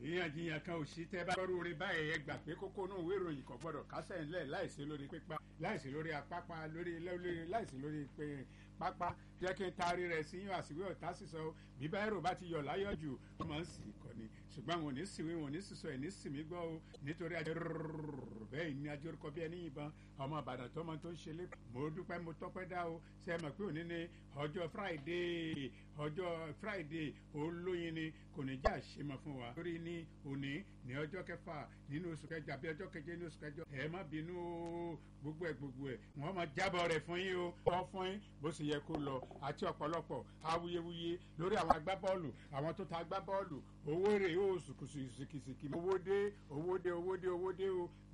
ìyànjiyàn kan ò sí tẹ́ bá gbọ́rú orin báyìí ẹ gbà pé kókó náà ìwé ìròyìn kan gbọ́dọ̀ kásẹ̀ ńlẹ̀ láìsí lórí pípa láìsí lórí apápá lórí lórí láìsí lórí pé pápá jẹ́ kí n taari rẹ̀ sí yín àsìwé ọ̀tá sísọ bíbá ẹ̀rọ bá ti yọ̀ láyọ̀ jù wọ́n máa ń sì kọ́ ni ṣùgbọ́n wọn ò ní sìnwé wọn ò ní sísọ ẹ̀ ní sìnmí gbọ́ o nítorí ajé bẹ́ẹ̀ ni ajé orúkọ bí ẹni yìnbọn ọmọ ìbàdàn tó mọ tó ń ṣe lé mo dúpẹ́ mo tọ́pẹ́ dá o ṣe é mọ̀ pé òní ni ọjọ́ friday ọjọ́ friday olóyin ni kò ní já ṣe mọ́ fún wa lórí ní òní ní ọjọ́ kẹfà nínú oṣù kẹjọ àbí ọjọ́ keje ní oṣù kẹjọ ẹ má bínú o gbogbo ẹ gbogbo ẹ wọn máa jábọ̀ rẹ̀ fún yín o wọ́n fún yín bó sì yẹ kó lọ àti ọ̀pọ̀lọpọ̀ awuyewuye lórí àwọn agbábọ́ọ̀lù àwọn tó ta agbábọ́ọ̀lù owó rè ó sùkùsù sìkìsìkì owó dé owó dé owó dé owó dé o